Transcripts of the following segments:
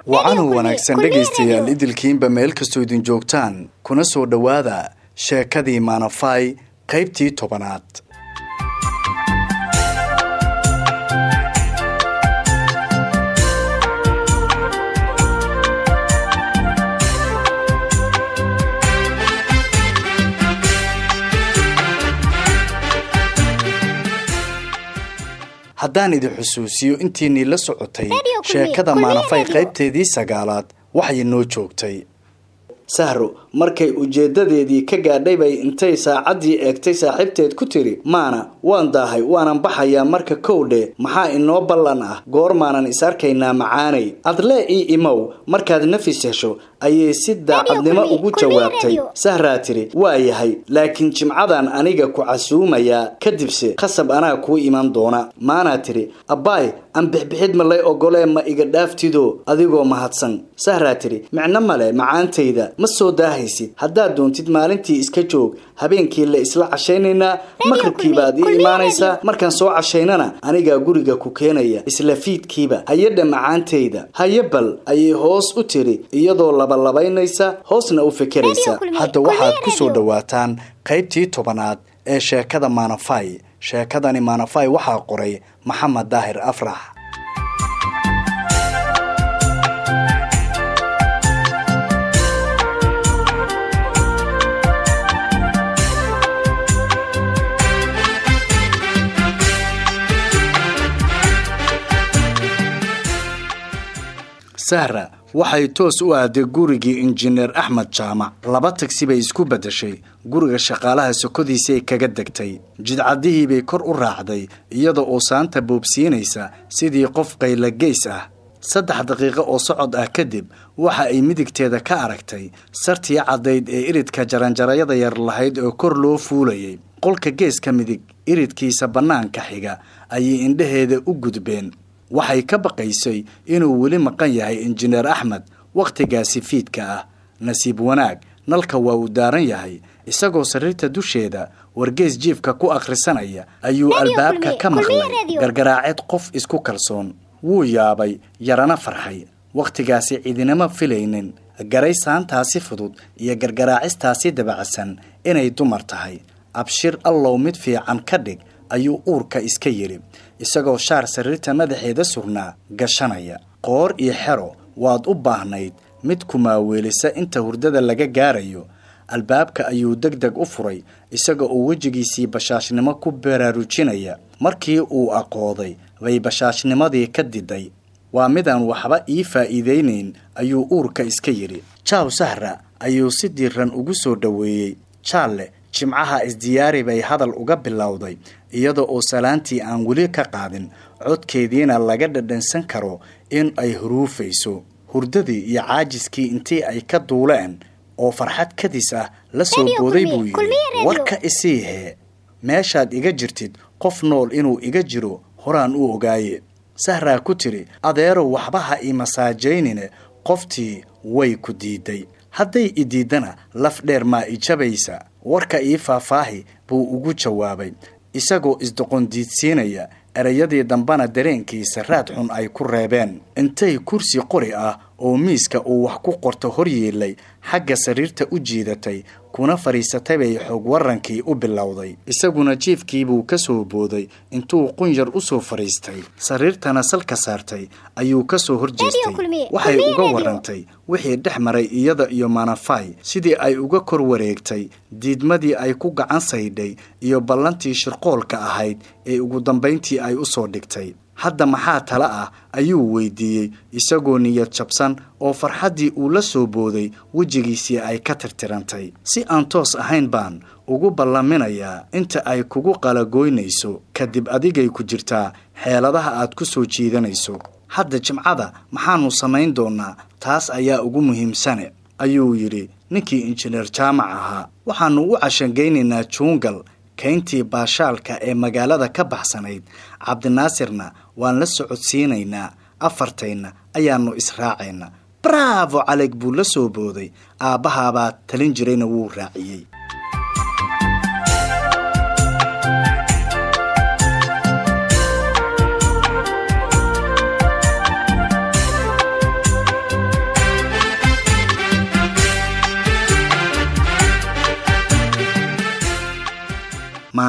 wacanuu wanaagsan dhegaystayaal idilkiinba meel kastoo idin joogtaan kuna soo dhowaada sheekadii maanafay qaybtii tobanaad haddaan idin xusuusiyo intiinii la socotay sheekada maanafay qaybteedii sagaalaad waxay noo joogtay sahro markay ujeedadeedii ka gaadhay bay intay saacaddii eegtay saaxiibteed ku tiri maana waan daahay waanan baxayaa marka kowdhe maxaa inoo ballan ah goormaanan is arkaynaa macaanay adlee ii imow markaad nafis hesho ayay si daacadnimo ugu jawaabtay sahraa tiri waa yahay laakiin jimcadan aniga ku casuumayaa kadibse khasab anaa kuu iman doona maanaa tiri abbaay aan bixbixid ma lay ogolee ma iga dhaaftido adigoo mahadsan sahraa tiri micno male macaantayda ma soo daahaysid haddaad doontid maalintii iska joog habeenkii la isla cashaynaynaa maqribkiibaad ii imaanaysaa markaan soo cashaynana anigaa guriga ku keenaya isla fiidkiiba hayadha macaantayda haye bal ayay hoos u tiri iyadoo labalabaynaysa hoosna u fekeraysa hadda waxaad ku soo dhowaataan qaybtii tobanaad ee sheekada maanafay sheekadani maanafay waxaa qoray maxamed daahir afrax sahra waxay toos u aaday gurigii injineer axmed jaamac laba tagsi bay isku beddeshay guriga shaqaalaha sokodiisay kaga degtay jidcadihiibay kor u raacday iyada oo saanta boobsiinaysa sidii qof qaylageys ah saddex daqiiqo oo socod ah kadib waxa ay midigteeda ka aragtay sartii caddayd ee iridka jaranjarayada yar lahayd oo kor loo fuulayay qolka geeska midig iridkiisa bannaanka xiga ayay indhaheeda u gudbeen waxay ka baqaysay inuu weli maqan yahay injineer axmed wakhtigaasi fiidka ah nasiib wanaag nalka waa uu daaran yahay isagoo sariirta dusheeda wargees jiifka ku akhrisanaya ayuu albaabka ka maqlay gargaraacid qof isku kalsoon wuu yaabay yarana farxay wakhtigaasi cidinama filaynin garay saantaasi fudud iyo gargaraacistaasi dabacsan inay dumar tahay abshir allow mid fiican ka dhig ayuu uurka iska yidhi isagoo shaar sariirta madaxeeda surnaa gashanaya qoor iyo xero waad u baahnayd mid kumaaweelisa inta hurdada laga gaarayo albaabka ayuu deg deg u furay isaga oo wejigiisii bashaashnimo ku baraarujinaya markii uu aqooday bay bashaashnimadii ka diday waa midaan waxba ii faa'iidaynayn ayuu uurka iska yidhi jaaw sahra ayuu si diiran ugu soo dhoweeyey jaalle jimcaha isdiyaari bay hadal uga bilowday iyada oo salaantii aan weli ka qaadin codkeediina laga dhadhansan karo in ay huruufayso hurdadii iyo caajiskii intii ay ka duuleen oo farxad kadis ah la soo booday buu yidhi warka isii hee meeshaad iga jirtid qof nool inuu iga jiro horaan u ogaaye sahraa ku tiri adeerow waxba ha ii masaajaynine qoftii way ku diiday hadday i diiddana laf dheer maa i jabaysa warka ii faahfaahi buu ugu jawaabay isagoo isdoqondiidsiinaya erayadii dambena dareenkiisa raad xun ay ku reebeen intay kursi qori ah oo miiska uu wax ku qorto hor yeelay xagga sariirta u jiidatay kuna fadhiisatay bay xoog warankii u bilowday isaguna jiifkiibuu ka soo booday intuu qunyar u soo fadhiistay sariirtana salka saartay ayuu ka soo horjeestay waxay uga warantay wixii dhex maray iyada iyo manafay sidii ay uga kor wareegtay diidmadii ay ku gacan saydhay iyo ballantii shirqoolka ahayd ee ugu dambayntii ay u soo dhigtay hadda maxaa tala ah ayuu weydiiyey isagoo niyad jabsan oo farxaddii uu la soo booday wejigiisii ay ka tirtirantay si aan toos ahayn baan ugu ballaminayaa inta ay kugu qalagoynayso kadib adigay ku jirtaa xeeladaha aad ku soo jiidanayso hadda jimcada maxaannu samayn doonnaa taas ayaa ugu muhiimsane ayuu yidhi ninkii injineer jaamac ahaa waxaannu u cashangaynaynaa juungal kayntii baashaalka ee magaalada ka baxsanayd cabdinaasirna waan la socodsiinaynaa afartayna ayaannu israacayna bravo caleg buu la soo booday aabbahaabaa talin jirayna wuu raaciyey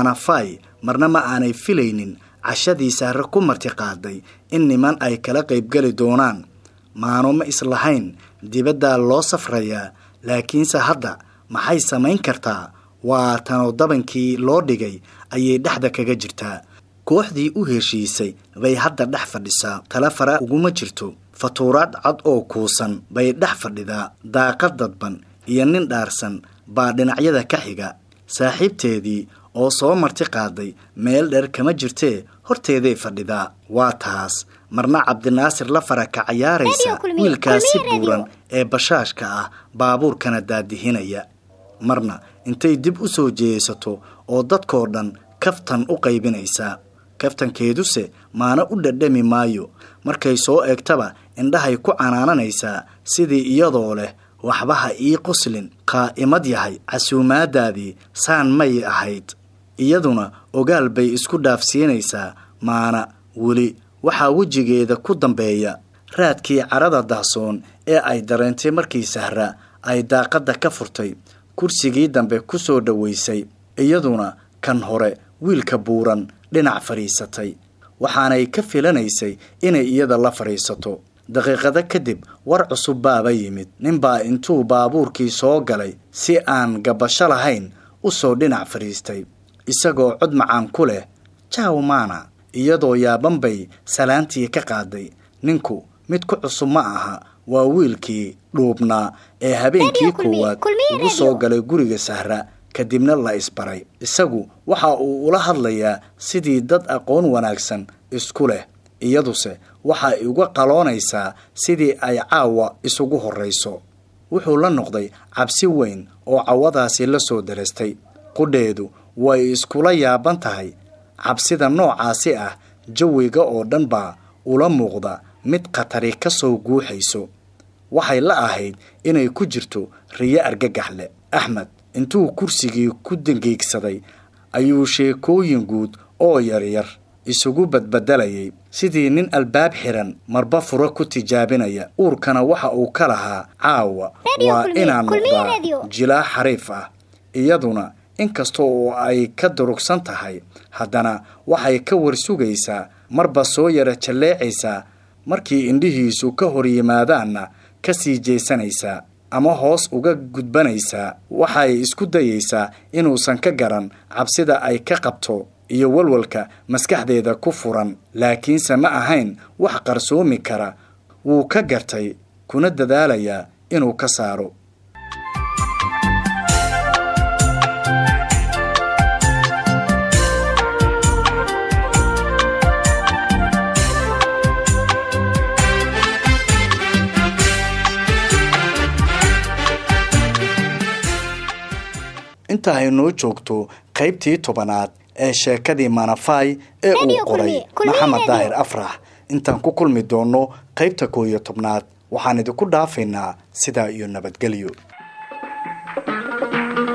manafai marna ma aanay filaynin cashadii sahre ku martiqaaday in niman ay kala qaybgeli doonaan maano ma islahayn dibaddaa loo safrayaa laakiinse hadda maxay samayn kartaa waa tanoo dabankii loo dhigay ayay dhexda kaga jirtaa kooxdii u heshiisay bay hadda dhex fadhisaa tala fara uguma jirto fatuuraad cad oo kuusan bay dhex fadhidaa daaqad dadban iyo nin dhaarsan baa dhinacyada ka xiga saaxiibteedii oo soo marti qaaday meel dheer kama jirtee horteeday fadhidaa waa taas marna cabdinaasir la fara ka cayaaraysa wiilkaasi buuran ee bashaashka ah baabuurkana daadihinaya marna intay dib u soo jeesato oo dadkoo dhan kaftan u qaybinaysaa kaftankeeduse maana u dhadhami maayo markay soo eegtaba indhahay ku canaananaysaa sidii iyadoo leh waxba ha ii qoslin qaa'imad yahay casuumaadaadii saan may ahayd iyaduna ogaal bay isku dhaafsiinaysaa maana weli waxaa wejigeeda ku dambeeya raadkii carada dahsoon ee ay dareentay markii sahra ay daaqadda ka furtay kursigii dambe ku soo dhowaysay iyaduna kan hore wiilka buuran dhinac fadhiisatay waxaanay ka filanaysay inay iyada la fadhiisato daqiiqado kadib war cusub baaba yimid ninbaa intuu baabuurkii soo galay si aan gabasho lahayn u soo dhinac fadhiistay isagoo cod macaan ku leh jaaw maana iyadoo yaaban bay salaantii ka qaaday ninku mid ku cusub ma aha waa wiilkii dhuubnaa ee habeenkii koowaad ugu soo galay guriga sahra kadibna la isbaray isagu waxa uu ula hadlayaa sidii dad aqoon wanaagsan isku leh iyaduse waxay uga qaloonaysaa sidii ay caawa isugu horrayso wuxuu la noqday cabsi weyn oo cawadaasi la soo darastay qudheedu way iskula yaaban tahay cabsida noocaasi ah jawiga oo dhan baa ula muuqda mid khatari ka soo guuxayso waxay la ahayd inay ku jirto riyo argagax leh axmed intuu kursigii ku dangiigsaday ayuu sheekooyin guud oo yaryar isugu badbedelayay sidii nin albaab xiran marba furo ku tijaabinaya uurkana waxa uu ka lahaa caawa waa inaan noqdaa jilaa xariif ah iyaduna inkasta oo ay ka durugsan tahay haddana waxay ka warsugaysaa marba soo yara jalleecaysaa markii indhihiisu ka hor yimaadaanna ka sii jeesanaysaa ama hoos uga gudbanaysaa waxay isku dayaysaa inuusan ka garan cabsida ay ka qabto iyo walwalka maskaxdeeda ku furan laakiinse ma ahayn wax qarsoomi kara wuu ka gartay kuna dadaalayaa inuu ka saaro inta ay noo joogto qaybtii tobanaad ee sheekadii manafai ee uu qoray maxamed daahir afrax intaan ku kulmi doonno qaybta koo iyo tobnaad waxaan idinku dhaafaynaa sidaa iyo nabadgelyo